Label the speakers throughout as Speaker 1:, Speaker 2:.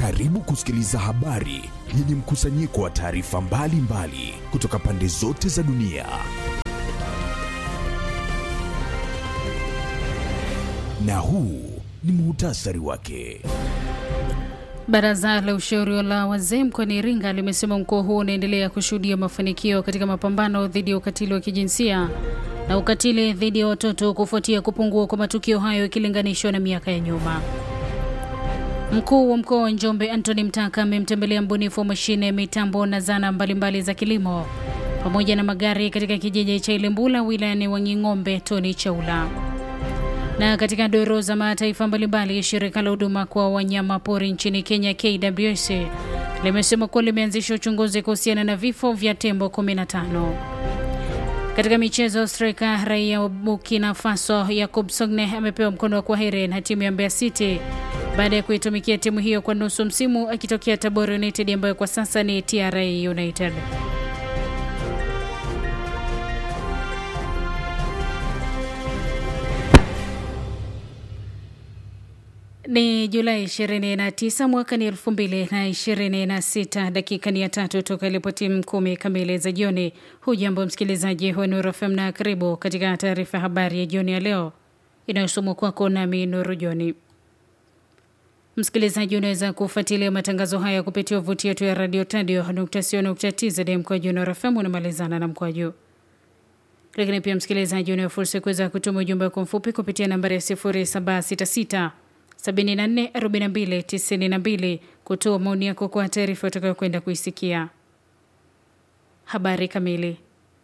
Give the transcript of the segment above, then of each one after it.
Speaker 1: Karibu kusikiliza habari yenye mkusanyiko wa taarifa mbalimbali kutoka pande zote za dunia. Na huu ni muhtasari wake.
Speaker 2: Baraza la ushauri la wazee mkoani Iringa limesema mkoa huo unaendelea kushuhudia mafanikio katika mapambano dhidi ya ukatili wa kijinsia na ukatili dhidi ya watoto kufuatia kupungua kwa matukio hayo ikilinganishwa na miaka ya nyuma. Mkuu wa mkoa wa Njombe Anthony Mtaka amemtembelea mbunifu wa mashine ya mitambo na zana mbalimbali za kilimo pamoja na magari katika kijiji cha Ilembula wilayani Wanging'ombe Tony Chaula. Na katika doro za mataifa mbalimbali, shirika la huduma kwa wanyama pori nchini Kenya KWS limesema kuwa limeanzisha uchunguzi kuhusiana na vifo vya tembo 15. Katika michezo, striker raia wa Burkina Faso Yakub Sogne amepewa mkono wa kwaheri na timu ya Mbeya City baada ya kuitumikia timu hiyo kwa nusu msimu akitokea Tabora United ambayo kwa sasa ni TRA United. Ni Julai 29 mwaka ni 2026, dakika ni ya tatu toka ilipo timu kumi kamili za jioni. Hujambo msikilizaji wa Nuru FM na karibu katika taarifa ya habari ya jioni ya leo inayosomwa kwako nami Nuru Joni. Msikilizaji, unaweza kufuatilia matangazo haya kupitia wavuti yetu ya radio tadio.co.tz mkwaju Nuru FM unamalizana na mkwaju lakini pia msikilizaji, unayo fursa ya kuweza kutuma ujumbe wako mfupi kupitia nambari ya 0766 744292 kutoa maoni yako kwa taarifa utakayokwenda kuisikia. Habari kamili.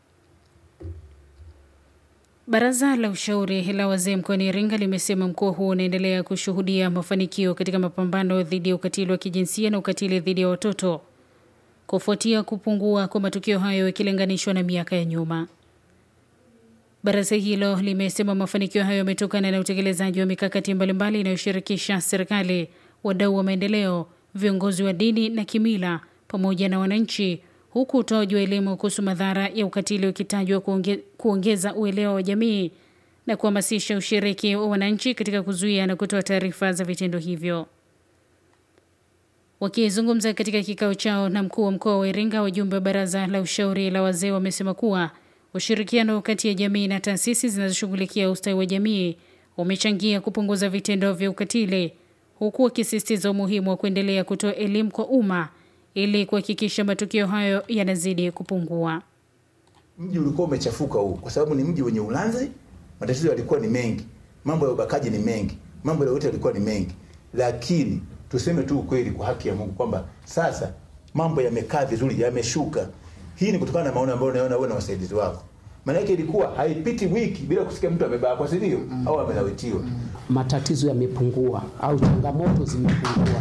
Speaker 2: Baraza la ushauri la wazee mkoani Iringa limesema mkoa huo unaendelea kushuhudia mafanikio katika mapambano dhidi ya ukatili wa kijinsia na ukatili dhidi ya watoto kufuatia kupungua kwa matukio hayo ikilinganishwa na miaka ya nyuma. Baraza hilo limesema mafanikio hayo yametokana na utekelezaji wa mikakati mbalimbali inayoshirikisha serikali, wadau wa maendeleo, viongozi wa dini na kimila pamoja na wananchi, huku utoaji wa elimu kuhusu madhara ya ukatili ukitajwa kuonge, kuongeza uelewa wa jamii na kuhamasisha ushiriki wa wananchi katika kuzuia na kutoa taarifa za vitendo hivyo. Wakizungumza katika kikao chao na mkuu wa mkoa wa Iringa, wajumbe wa baraza la ushauri la wazee wamesema kuwa ushirikiano kati ya jamii na taasisi zinazoshughulikia ustawi wa jamii umechangia kupunguza vitendo vya ukatili, huku wakisisitiza umuhimu wa kuendelea kutoa elimu kwa umma ili kuhakikisha matukio hayo yanazidi kupungua.
Speaker 3: Mji ulikuwa umechafuka huu kwa sababu ni mji wenye ulanzi, matatizo yalikuwa ni mengi, mambo ya ubakaji ni mengi, mambo ya yote yalikuwa ni mengi, lakini tuseme tu ukweli kwa haki ya Mungu kwamba sasa mambo yamekaa vizuri, yameshuka. Hii ni kutokana na maono ambayo unaona wewe na wasaidizi wako. Maana yake ilikuwa haipiti wiki bila kusikia mtu amebakwa, si ndio? Mm. Au amelawitiwa.
Speaker 4: Matatizo yamepungua au changamoto zimepungua.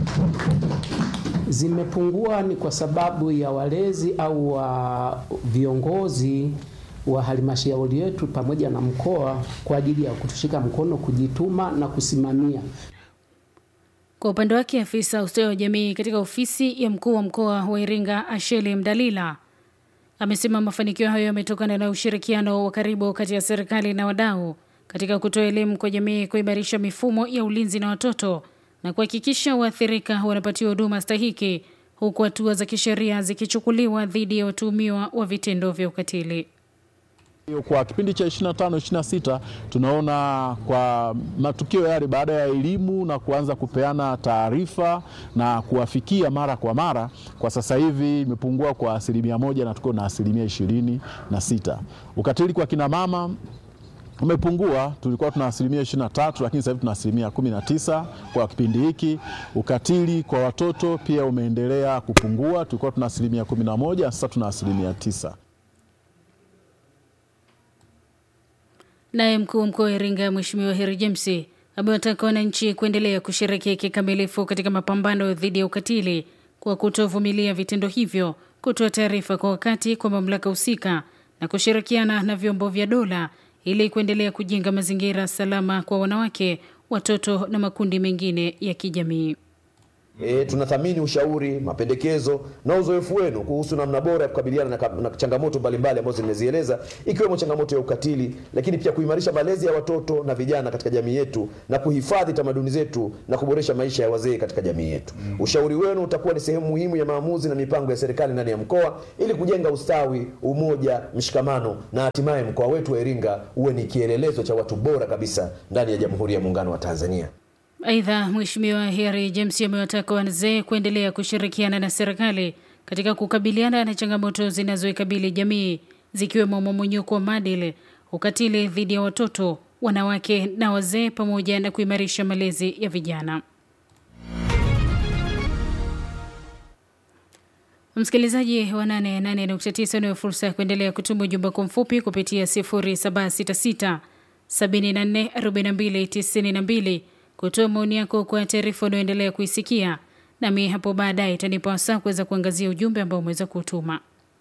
Speaker 4: Zimepungua ni kwa sababu ya walezi au wa viongozi wa halmashauri yetu pamoja na mkoa kwa ajili ya kutushika mkono, kujituma na kusimamia
Speaker 2: kwa upande wake afisa ustawi wa jamii katika ofisi ya mkuu wa mkoa wa Iringa Asheli Mdalila amesema mafanikio hayo yametokana na ushirikiano wa karibu kati ya serikali na wadau katika kutoa elimu kwa jamii, kuimarisha mifumo ya ulinzi na watoto na kuhakikisha waathirika wanapatiwa huduma stahiki, huku hatua za kisheria zikichukuliwa dhidi ya watuhumiwa wa vitendo vya ukatili.
Speaker 5: Kwa kipindi cha 25 26 tunaona kwa matukio yale, baada ya elimu na kuanza kupeana taarifa na kuwafikia mara kwa mara, kwa sasa hivi imepungua kwa asilimia moja na tuko na asilimia ishirini na sita. Ukatili kwa kina mama umepungua, tulikuwa tuna asilimia 23 lakini sasa hivi tuna asilimia 19 kwa kipindi hiki. Ukatili kwa watoto pia umeendelea kupungua, tulikuwa tuna asilimia 11 sasa tuna asilimia tisa.
Speaker 2: Naye mkuu wa mkoa wa Iringa Mheshimiwa Heri James amewataka wananchi kuendelea kushiriki kikamilifu katika mapambano dhidi ya ukatili kwa kutovumilia vitendo hivyo, kutoa taarifa kwa wakati kwa mamlaka husika na kushirikiana na vyombo vya dola ili kuendelea kujenga mazingira salama kwa wanawake, watoto na makundi mengine ya kijamii.
Speaker 6: E, tunathamini ushauri, mapendekezo na uzoefu wenu kuhusu namna bora ya kukabiliana na, ka- na changamoto mbalimbali ambazo nimezieleza ikiwemo changamoto ya ukatili, lakini pia kuimarisha malezi ya watoto na vijana katika jamii yetu na kuhifadhi tamaduni zetu na kuboresha maisha ya wazee katika jamii yetu. Ushauri wenu utakuwa ni sehemu muhimu ya maamuzi na mipango ya serikali ndani ya mkoa ili kujenga ustawi, umoja, mshikamano na hatimaye mkoa wetu wa Iringa uwe ni kielelezo cha watu bora kabisa ndani ya Jamhuri ya Muungano wa Tanzania.
Speaker 2: Aidha, Mheshimiwa Harry James amewataka wazee kuendelea kushirikiana na serikali katika kukabiliana na changamoto zinazoikabili jamii zikiwemo mmomonyoko wa maadili, ukatili dhidi ya watoto, wanawake na wazee, pamoja na kuimarisha malezi ya vijana. Msikilizaji wa 88.9 unayo fursa ya kuendelea kutuma ujumbe kwa mfupi kupitia 0766 74 42 92 kutoa maoni yako kwa taarifa unayoendelea kuisikia, nami hapo baadaye itanipa wasaa kuweza kuangazia ujumbe ambao umeweza kutuma.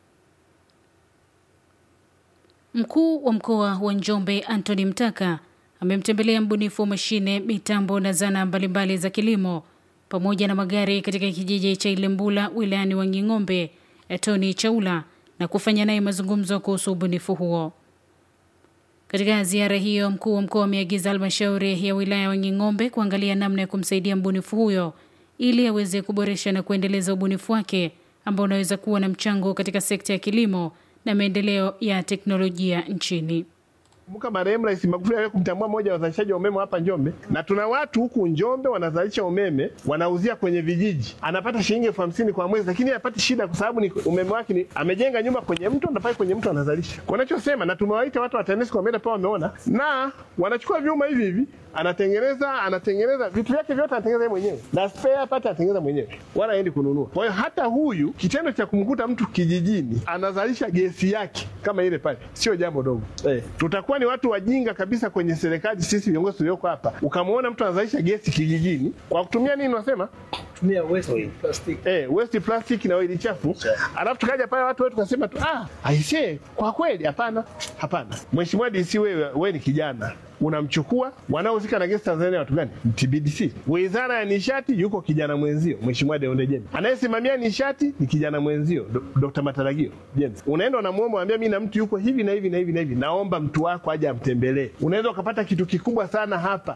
Speaker 2: Mkuu wa mkoa wa Njombe Anthony Mtaka amemtembelea mbunifu wa mashine, mitambo na zana mbalimbali za kilimo pamoja na magari katika kijiji cha Ilembula wilayani Wanging'ombe, Tony Chaula na kufanya naye mazungumzo kuhusu ubunifu huo. Katika ziara hiyo, mkuu wa mkoa ameagiza halmashauri ya wilaya ya Wanging'ombe kuangalia namna ya kumsaidia mbunifu huyo ili aweze kuboresha na kuendeleza ubunifu wake ambao unaweza kuwa na mchango katika sekta ya kilimo na maendeleo ya teknolojia nchini.
Speaker 7: Kumbuka marehemu Rais Magufuli aliwahi kumtambua mmoja wa wazalishaji wa umeme hapa Njombe, na tuna watu huku Njombe wanazalisha umeme wanauzia kwenye vijiji, anapata shilingi elfu hamsini kwa mwezi, lakini hapati shida kwa sababu ni umeme wake ni amejenga nyumba kwenye mto, anafai kwenye mto anazalisha. Kwa nachosema, na tumewaita watu wa TANESCO wameenda pale, wameona na wanachukua vyuma hivi hivi anatengeneza anatengeneza vitu vyake vyote anatengeneza yeye mwenyewe na spare part anatengeneza mwenyewe, wala aendi kununua. Kwa hiyo hata huyu kitendo cha kumkuta mtu kijijini anazalisha gesi yake kama ile pale sio jambo dogo eh. Tutakuwa ni watu wajinga kabisa kwenye serikali, sisi viongozi tulioko hapa, ukamwona mtu anazalisha gesi kijijini kwa kutumia nini, wasema
Speaker 8: tumia waste plastic.
Speaker 7: eh, waste plastic na oili chafu, alafu tukaja pale watu wetu tukasema tu ah, aisee, kwa kweli hapana, hapana. Mheshimiwa DC, wewe wewe ni kijana unamchukua wanaohusika na gesi Tanzania watu gani? TBDC. Wizara ya nishati yuko kijana mwenzio Mheshimiwa Deonde Jembe, anayesimamia nishati ni kijana mwenzio Do- Dr. Mataragio James. Unaenda unamuomba, mwambia mimi na mtu yuko hivi na hivi na hivi na hivi, naomba mtu wako aje amtembelee. Unaweza ukapata kitu kikubwa sana hapa.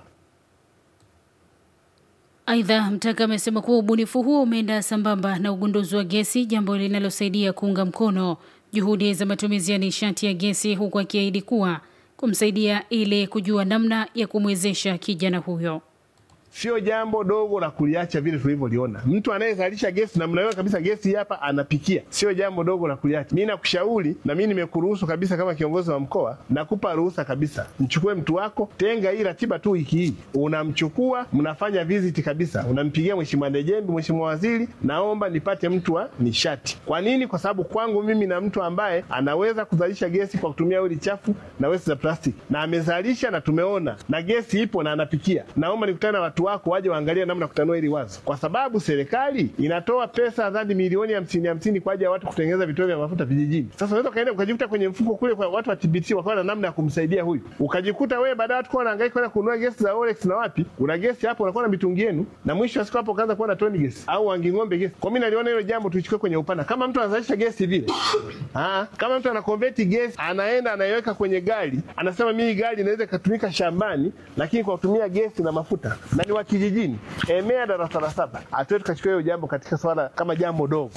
Speaker 2: Aidha, Mtaka amesema kuwa ubunifu huo umeenda sambamba na ugunduzi wa gesi, jambo linalosaidia kuunga mkono juhudi za matumizi ya nishati ya gesi, huku akiahidi kuwa kumsaidia ili kujua namna ya kumwezesha kijana huyo.
Speaker 7: Sio jambo dogo la kuliacha vile tulivyoliona. Mtu anayezalisha gesi na mnaiona kabisa gesi hii hapa anapikia, sio jambo dogo la kuliacha. Mimi nakushauri na mimi nimekuruhusu kabisa, kama kiongozi wa mkoa, nakupa ruhusa kabisa, mchukue mtu wako, tenga hii ratiba tu, wiki hii unamchukua, mnafanya visit kabisa, unampigia Mheshimiwa Ndejembi, Mheshimiwa Waziri, naomba nipate mtu wa nishati. Kwa nini? Kwa sababu kwangu mimi na mtu ambaye anaweza kuzalisha gesi kwa kutumia oili chafu na waste za plastiki, na amezalisha na tumeona, na gesi ipo na anapikia. Naomba nikutane na watu wako waje waangalie namna ya kutanua hili wazo, kwa sababu serikali inatoa pesa nadhani milioni hamsini hamsini kwa ajili ya watu kutengeneza vituo vya mafuta vijijini. Sasa unaweza ukaenda ukajikuta kwenye mfuko kule kwa watu wa TBT wakawa na namna ya kumsaidia huyu, ukajikuta wewe baada ya watu kuwa wanahangaika kwenda kununua gesi za Olex na wapi, una gesi hapo, unakuwa na mitungi yenu, na mwisho wa siku hapo ukaanza kuwa na toni gesi au Wanging'ombe gesi. Kwa mimi naliona hilo jambo tulichukue kwenye upana, kama mtu anazalisha gesi vile Ah, kama mtu anakonveti gesi anaenda anaiweka kwenye gari, anasema mimi gari inaweza ikatumika shambani, lakini kwa kutumia gesi na mafuta, na ni wa kijijini, emea darasa la saba. Hatuwezi tukachukua hiyo jambo katika swala kama jambo dogo.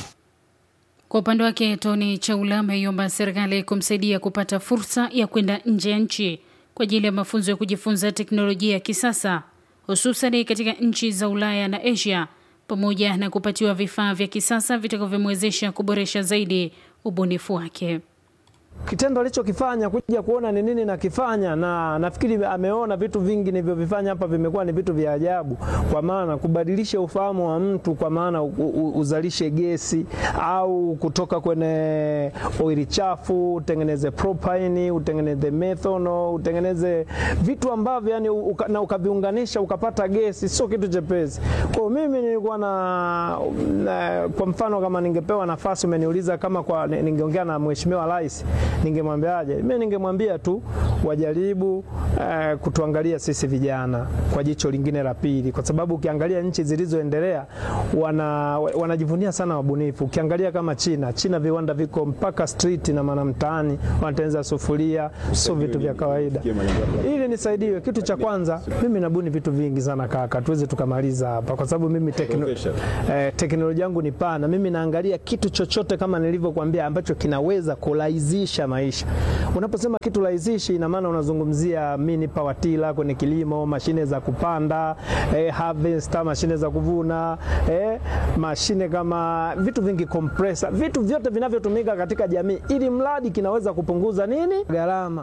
Speaker 2: Kwa upande wake, Tony Chaula ameiomba serikali kumsaidia kupata fursa ya kwenda nje ya nchi kwa ajili ya mafunzo ya kujifunza teknolojia ya kisasa hususan katika nchi za Ulaya na Asia pamoja na kupatiwa vifaa vya kisasa vitakavyomwezesha kuboresha zaidi ubunifu wake.
Speaker 8: Kitendo alichokifanya kuja kuona ni nini nakifanya, na nafikiri ameona vitu vingi nilivyovifanya hapa vimekuwa ni vitu vya ajabu, kwa maana kubadilisha ufahamu wa mtu, kwa maana u, u, uzalishe gesi au kutoka kwenye oili chafu utengeneze propane, utengeneze methanol, utengeneze vitu ambavyo yani uka, na ukaviunganisha ukapata gesi, sio kitu chepesi. Kwa mimi nilikuwa na, na kwa mfano kama ningepewa nafasi, umeniuliza kama kwa ningeongea na mheshimiwa rais ningemwambiaje? Mimi ningemwambia tu wajaribu eh, kutuangalia sisi vijana kwa jicho lingine la pili, kwa sababu ukiangalia nchi zilizoendelea wana, wanajivunia sana wabunifu. Ukiangalia kama China, China viwanda viko mpaka street na maana mtaani wanatengeneza sufuria, sio vitu vya kawaida. Ili nisaidiwe, kitu cha kwanza, mimi nabuni vitu vingi sana kaka, tuweze tukamaliza hapa, kwa sababu mimi tekno, eh, teknolojia yangu ni pana. Mimi naangalia kitu chochote kama nilivyokuambia ambacho kinaweza kurahisisha maisha. Unaposema kitu rahizishi, ina maana unazungumzia mini power tiller kwenye kilimo, mashine za kupanda, eh, harvester, mashine za kuvuna, eh, mashine kama vitu vingi, compressor, vitu vyote vinavyotumika katika jamii, ili mradi kinaweza kupunguza nini gharama.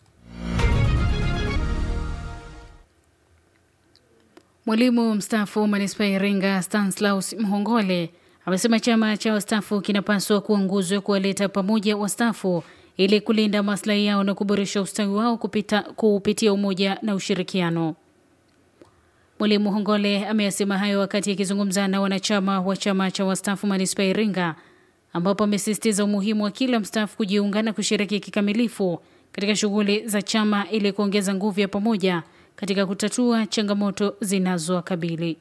Speaker 2: Mwalimu mstaafu manispaa ya Iringa Stanislaus Mhongole amesema chama cha wastaafu kinapaswa kuwa nguzo ya kuwaleta pamoja wastaafu ili kulinda maslahi yao na kuboresha ustawi wao kupita, kupitia umoja na ushirikiano. Mwalimu Hongole ameyasema hayo wakati akizungumza na wanachama wa chama cha wastaafu manispaa ya Iringa, ambapo amesisitiza umuhimu wa kila mstaafu kujiunga na kushiriki kikamilifu katika shughuli za chama ili kuongeza nguvu ya pamoja katika kutatua changamoto zinazowakabili.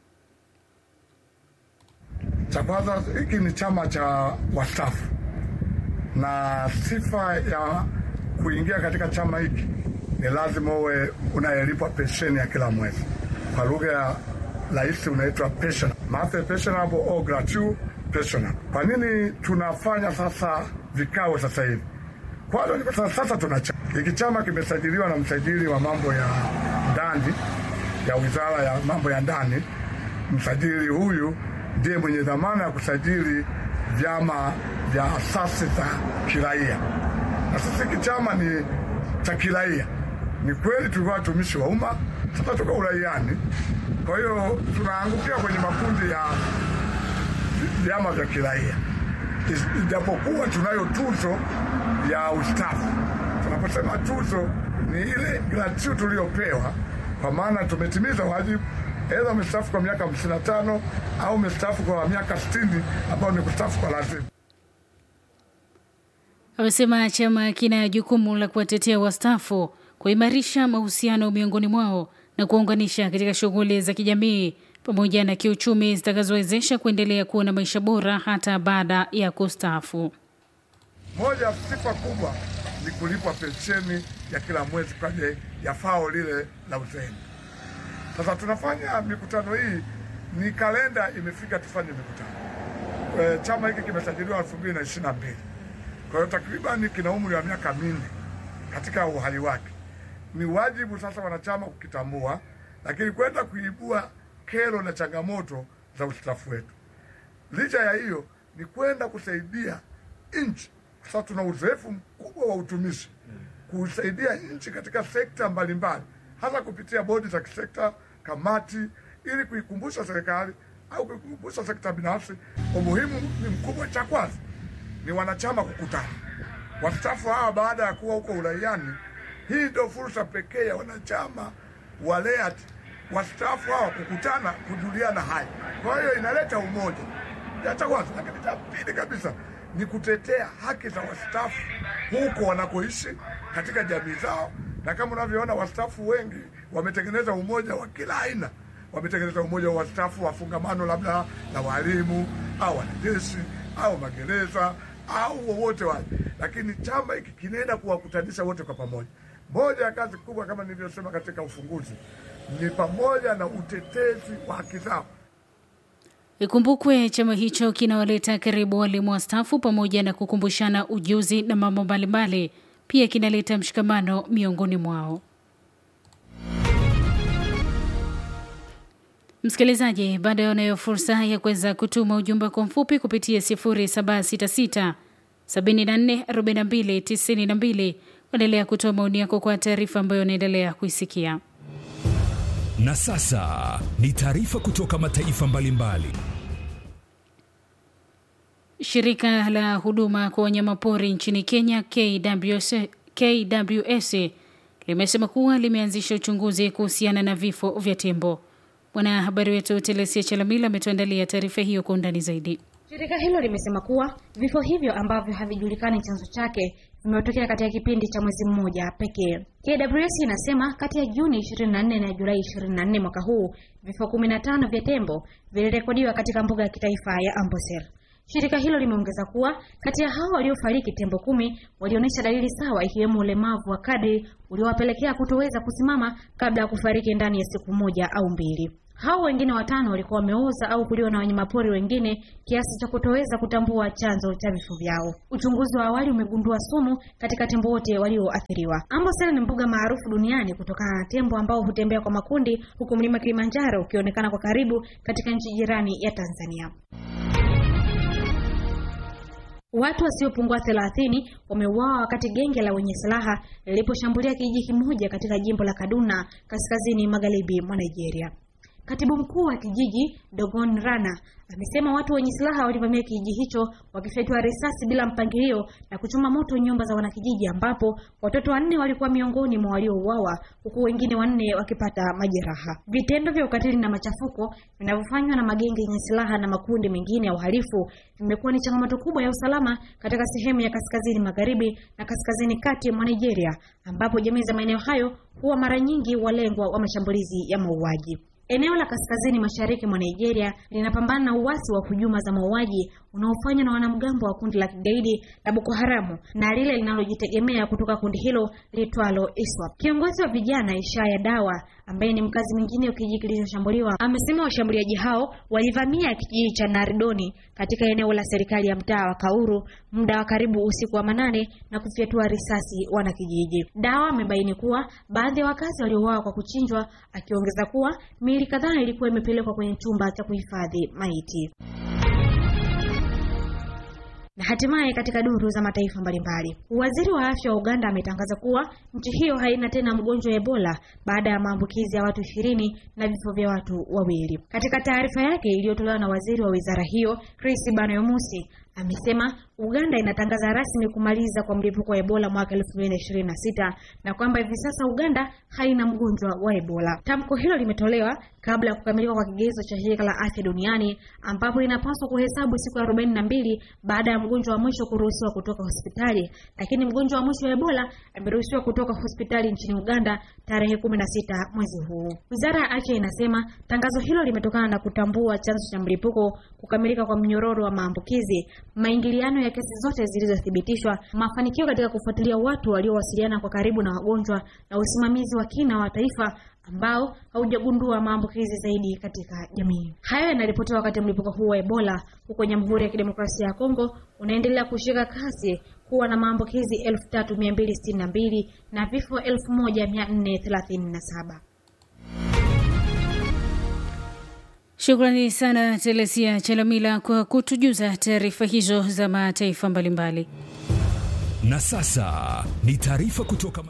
Speaker 9: Cha kwanza, hiki ni chama cha wastaafu, na sifa ya kuingia katika chama hiki ni lazima uwe unayelipwa pensheni ya kila mwezi. Kwa lugha ya rahisi unaitwa pension, monthly pensionable au gratuit pensionable. Kwa nini tunafanya sasa vikao sasa hivi? Kwanza ni kwa sababu sasa tuna chama hiki. Chama kimesajiliwa na msajili wa mambo ya ndani ya wizara ya mambo ya ndani. Msajili huyu ndiye mwenye dhamana ya kusajili vyama vya asasi za kiraia, na sasa hiki chama ni cha kiraia. Ni kweli tulikuwa watumishi wa umma, sasa tuko uraiani. Kwa hiyo tunaangukia kwenye makundi ya vyama vya kiraia, ijapokuwa tunayo tuzo ya ustafu. Tunaposema tuzo ni ile gratuity tuliyopewa, kwa maana tumetimiza wajibu, aidha umestaafu kwa miaka 55 au umestaafu kwa miaka 60 ambao ni kustaafu kwa lazima.
Speaker 2: Amesema chama kina jukumu la kuwatetea wastaafu, kuimarisha mahusiano miongoni mwao na kuwaunganisha katika shughuli za kijamii pamoja na kiuchumi zitakazowezesha kuendelea kuwa na maisha bora hata baada ya kustaafu.
Speaker 9: Moja ya sifa kubwa ni kulipwa pensheni ya kila mwezi kwenye ya fao lile la uzeeni. Sasa tunafanya mikutano hii, ni kalenda imefika tufanye mikutano. E, chama hiki kimesajiliwa elfu mbili na ishirini na mbili kwa hiyo takribani kina umri wa miaka minne katika uhai wake. Ni wajibu sasa wanachama kukitambua, lakini kwenda kuibua kero na changamoto za ustafu wetu. Licha ya hiyo, ni kwenda kusaidia nchi kwa sababu tuna uzoefu mkubwa wa utumishi, kusaidia nchi katika sekta mbalimbali, hasa kupitia bodi za kisekta, kamati, ili kuikumbusha serikali au kuikumbusha sekta binafsi. Umuhimu ni mkubwa. Cha kwanza ni wanachama kukutana, wastaafu hawa baada ya kuwa huko uraiani. Hii ndio fursa pekee ya wanachama wa LEAT wastaafu hawa kukutana, kujuliana hali. Kwa hiyo inaleta umoja, ya cha kwanza. Lakini cha pili kabisa ni kutetea haki za wastaafu huko wanakoishi katika jamii zao, na kama unavyoona wastaafu wengi wametengeneza umoja wa kila aina. Wametengeneza umoja wa wastaafu wafungamano, labda na walimu au wanajeshi au magereza au wowote wale, lakini chama hiki kinaenda kuwakutanisha wote kwa pamoja. Moja ya kazi kubwa kama nilivyosema katika ufunguzi ni pamoja na utetezi wa haki zao.
Speaker 2: Ikumbukwe chama hicho kinawaleta karibu walimu wastaafu pamoja na kukumbushana ujuzi na mambo mbalimbali. Pia kinaleta mshikamano miongoni mwao. Msikilizaji, bado unayo fursa ya kuweza kutuma ujumbe kwa mfupi kupitia 0766 74 42 92. Endelea kutoa maoni yako kwa taarifa ambayo unaendelea kuisikia.
Speaker 1: Na sasa ni taarifa kutoka mataifa mbalimbali.
Speaker 2: Shirika la huduma kwa wanyamapori nchini Kenya KWS, KWS limesema kuwa limeanzisha uchunguzi kuhusiana na vifo vya tembo. Mwanahabari wetu Telesia Chalamila ametuandalia taarifa hiyo kwa undani zaidi.
Speaker 10: Shirika hilo limesema kuwa vifo hivyo ambavyo havijulikani chanzo chake vimetokea katika kipindi cha mwezi mmoja pekee. KWS inasema kati ya Juni 24 na Julai 24 mwaka huu vifo 15 vya tembo vilirekodiwa katika mbuga ya kitaifa ya Amboseli. Shirika hilo limeongeza kuwa kati ya hao waliofariki, tembo kumi walionyesha dalili sawa, ikiwemo ulemavu wa kadri uliowapelekea kutoweza kusimama kabla ya kufariki ndani ya siku moja au mbili. Hao wengine watano walikuwa wameoza au kuliwa na wanyamapori wengine kiasi cha kutoweza kutambua chanzo cha vifo vyao. Uchunguzi wa awali umegundua sumu katika tembo wote walioathiriwa. Amboseli ni mbuga maarufu duniani kutokana na tembo ambao hutembea kwa makundi, huku mlima Kilimanjaro ukionekana kwa karibu katika nchi jirani ya Tanzania. Watu wasiopungua 30 wameuawa wakati genge la wenye silaha liliposhambulia kijiji kimoja katika jimbo la Kaduna kaskazini magharibi mwa Nigeria. Katibu mkuu wa kijiji Dogon Rana amesema watu wenye silaha walivamia kijiji hicho wakifyatua risasi bila mpangilio na kuchoma moto nyumba za wanakijiji, ambapo watoto wanne walikuwa miongoni mwa waliouawa huku wengine wanne wakipata majeraha. Vitendo vya ukatili na machafuko vinavyofanywa na magenge yenye silaha na makundi mengine ya uhalifu vimekuwa ni changamoto kubwa ya usalama katika sehemu ya kaskazini magharibi na kaskazini kati mwa Nigeria, ambapo jamii za maeneo hayo huwa mara nyingi walengwa wa mashambulizi ya mauaji. Eneo la kaskazini mashariki mwa Nigeria linapambana na uasi wa hujuma za mauaji unaofanywa na wanamgambo wa kundi la kigaidi la Boko Haramu na lile linalojitegemea kutoka kundi hilo litwalo ISWAP. Kiongozi wa vijana Ishaya Dawa, ambaye ni mkazi mwingine wa kijiji kilichoshambuliwa, amesema washambuliaji hao walivamia kijiji cha Naridoni katika eneo la serikali ya mtaa wa Kauru muda wa karibu usiku wa manane na kufyatua risasi wanakijiji. Dawa amebaini kuwa baadhi ya wakazi waliouawa kwa kuchinjwa, akiongeza kuwa miili kadhaa ilikuwa imepelekwa kwenye chumba cha kuhifadhi maiti. Na hatimaye katika duru za mataifa mbalimbali, waziri wa afya wa Uganda ametangaza kuwa nchi hiyo haina tena mgonjwa wa Ebola baada ya maambukizi ya watu ishirini na vifo vya watu wawili. Katika taarifa yake iliyotolewa na waziri wa wizara hiyo Chris Banayomusi amesema Uganda inatangaza rasmi kumaliza kwa mlipuko wa Ebola mwaka 2026 na kwamba hivi sasa Uganda haina mgonjwa wa Ebola. Tamko hilo limetolewa kabla ya kukamilika kwa kigezo cha shirika la afya duniani ambapo inapaswa kuhesabu siku ya 42 baada ya mgonjwa wa mwisho kuruhusiwa kutoka hospitali, lakini mgonjwa wa mwisho wa Ebola ameruhusiwa kutoka hospitali nchini Uganda tarehe 16 mwezi huu. Wizara ya afya inasema tangazo hilo limetokana na kutambua chanzo cha mlipuko, kukamilika kwa mnyororo wa maambukizi, maingiliano ya kesi zote zilizothibitishwa, mafanikio katika kufuatilia watu waliowasiliana kwa karibu na wagonjwa na usimamizi wa kina wa taifa ambao haujagundua maambukizi zaidi katika jamii. Hayo yanaripotiwa wakati mlipuko huu wa Ebola huko Jamhuri ya Kidemokrasia ya Kongo unaendelea kushika kasi kuwa na maambukizi 3262 na vifo 1437.
Speaker 2: Shukrani sana Telesia Chalamila kwa kutujuza taarifa hizo za mataifa mbalimbali.
Speaker 1: Na sasa ni taarifa kutoka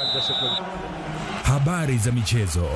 Speaker 1: habari za michezo.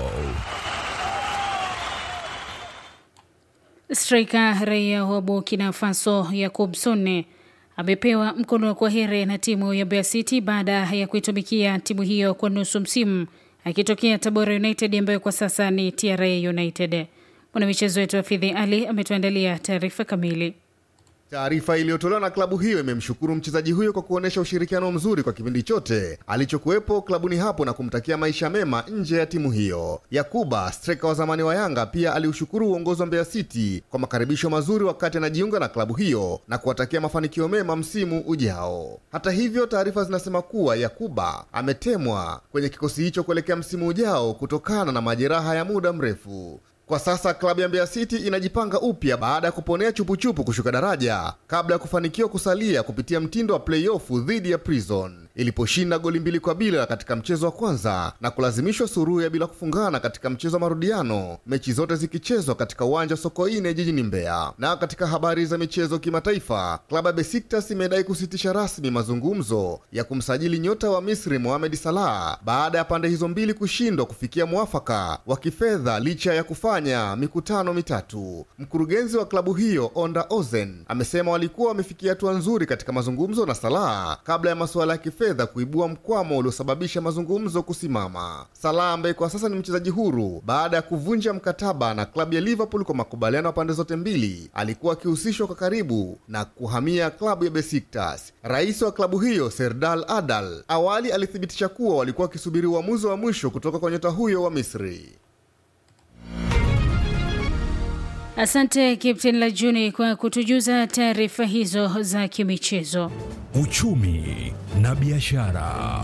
Speaker 2: Striker raia wa Burkina Faso Yakub Sonne amepewa mkono wa kwaheri na timu ya Mbeya City baada ya kuitumikia timu hiyo kwa nusu msimu akitokea Tabora United ambayo kwa sasa ni TRA United. Mwanamichezo wetu Hafidhi Ali ametuandalia taarifa kamili.
Speaker 11: Taarifa iliyotolewa na klabu hiyo imemshukuru mchezaji huyo kwa kuonyesha ushirikiano mzuri kwa kipindi chote alichokuwepo klabuni hapo na kumtakia maisha mema nje ya timu hiyo. Yakuba, streka wa zamani wa Yanga, pia aliushukuru uongozi wa Mbeya City kwa makaribisho mazuri wakati anajiunga na klabu hiyo na kuwatakia mafanikio mema msimu ujao. Hata hivyo, taarifa zinasema kuwa Yakuba ametemwa kwenye kikosi hicho kuelekea msimu ujao kutokana na majeraha ya muda mrefu. Kwa sasa klabu ya Mbeya City inajipanga upya baada ya kuponea chupuchupu kushuka daraja kabla ya kufanikiwa kusalia kupitia mtindo wa playoff dhidi ya Prison iliposhinda goli mbili kwa bila katika mchezo wa kwanza na kulazimishwa suruhu ya bila kufungana katika mchezo wa marudiano, mechi zote zikichezwa katika uwanja wa Sokoine jijini Mbeya. Na katika habari za michezo kimataifa, klabu ya Besiktas imedai kusitisha rasmi mazungumzo ya kumsajili nyota wa Misri Mohamed Salah baada ya pande hizo mbili kushindwa kufikia mwafaka wa kifedha licha ya kufanya mikutano mitatu. Mkurugenzi wa klabu hiyo Onda Ozen amesema walikuwa wamefikia hatua nzuri katika mazungumzo na Salah kabla ya masuala ya kifedha kifedha kuibua mkwamo uliosababisha mazungumzo kusimama. Salah ambaye kwa sasa ni mchezaji huru baada ya kuvunja mkataba na klabu ya Liverpool kwa makubaliano ya pande zote mbili, alikuwa akihusishwa kwa karibu na kuhamia klabu ya Besiktas. Rais wa klabu hiyo Serdal Adal awali alithibitisha kuwa walikuwa wakisubiri uamuzi wa mwisho kutoka kwa nyota huyo wa Misri.
Speaker 2: Asante Captain Lajuni kwa kutujuza taarifa hizo za kimichezo.
Speaker 1: Uchumi na biashara.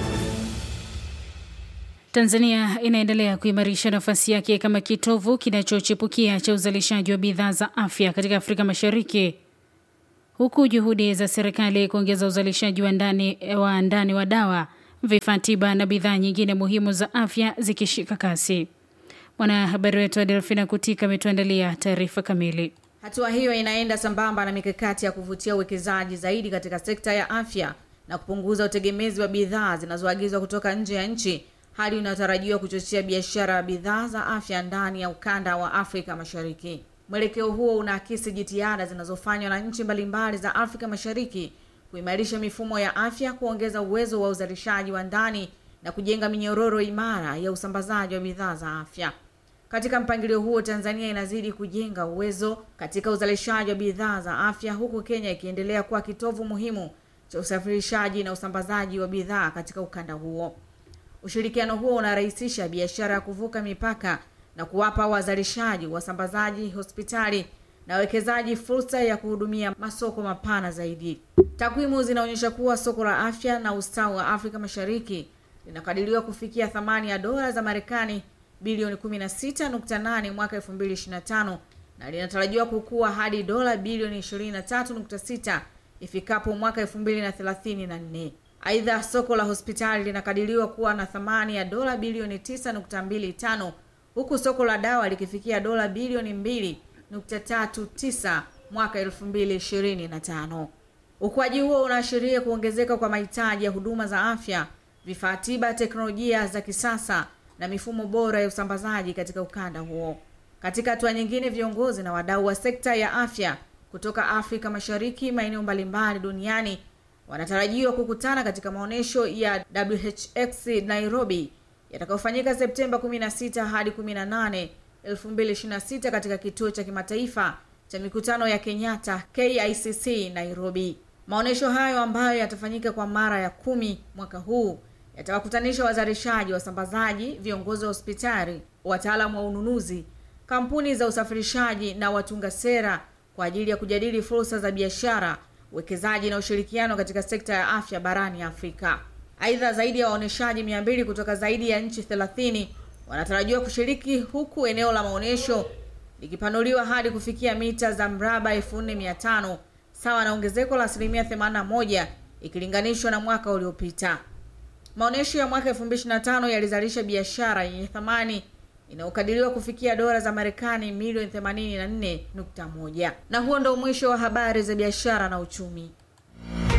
Speaker 2: Tanzania inaendelea kuimarisha nafasi yake kama kitovu kinachochipukia cha uzalishaji wa bidhaa za afya katika Afrika Mashariki, huku juhudi za serikali kuongeza uzalishaji wa ndani wa ndani wa dawa, vifaa tiba na bidhaa nyingine muhimu za afya zikishika kasi. Mwanahabari wetu Adelfina Kutika ametuandalia taarifa kamili.
Speaker 12: Hatua hiyo inaenda sambamba na mikakati ya kuvutia uwekezaji zaidi katika sekta ya afya na kupunguza utegemezi wa bidhaa zinazoagizwa kutoka nje ya nchi, hali inayotarajiwa kuchochea biashara ya bidhaa za afya ndani ya ukanda wa Afrika Mashariki. Mwelekeo huo unaakisi jitihada zinazofanywa na nchi mbalimbali za Afrika Mashariki kuimarisha mifumo ya afya, kuongeza uwezo wa uzalishaji wa ndani na kujenga minyororo imara ya usambazaji wa bidhaa za afya. Katika mpangilio huo, Tanzania inazidi kujenga uwezo katika uzalishaji wa bidhaa za afya huku Kenya ikiendelea kuwa kitovu muhimu cha usafirishaji na usambazaji wa bidhaa katika ukanda huo. Ushirikiano huo unarahisisha biashara ya kuvuka mipaka na kuwapa wazalishaji, wasambazaji, hospitali na wawekezaji fursa ya kuhudumia masoko mapana zaidi. Takwimu zinaonyesha kuwa soko la afya na ustawi wa Afrika Mashariki linakadiriwa kufikia thamani ya dola za Marekani bilioni 16.8 mwaka 2025 na linatarajiwa kukua hadi dola bilioni 23.6 ifikapo mwaka 2034. Aidha, soko la hospitali linakadiriwa kuwa na thamani ya dola bilioni 9.25 huku soko la dawa likifikia dola bilioni 2.39 mwaka 2025. Ukuaji huo unaashiria kuongezeka kwa mahitaji ya huduma za afya, vifaa tiba, teknolojia za kisasa na mifumo bora ya usambazaji katika ukanda huo. Katika hatua nyingine, viongozi na wadau wa sekta ya afya kutoka Afrika Mashariki, maeneo mbalimbali duniani wanatarajiwa kukutana katika maonyesho ya WHX Nairobi yatakayofanyika Septemba 16 hadi 18, 2026 katika kituo cha kimataifa cha mikutano ya Kenyatta KICC Nairobi. Maonyesho hayo ambayo yatafanyika kwa mara ya kumi mwaka huu yatawakutanisha wazalishaji, wasambazaji, viongozi wa hospitali, wataalamu wa ununuzi, kampuni za usafirishaji na watunga sera kwa ajili ya kujadili fursa za biashara, uwekezaji na ushirikiano katika sekta ya afya barani Afrika. Aidha, zaidi ya waonyeshaji 200 kutoka zaidi ya nchi 30 wanatarajiwa kushiriki huku eneo la maonyesho likipanuliwa hadi kufikia mita za mraba 4500 sawa na ongezeko la asilimia 81 ikilinganishwa na mwaka uliopita. Maonyesho ya mwaka 2025 yalizalisha biashara yenye thamani inayokadiriwa kufikia dola za Marekani milioni 84.1. Na huo ndio mwisho wa habari za biashara na uchumi.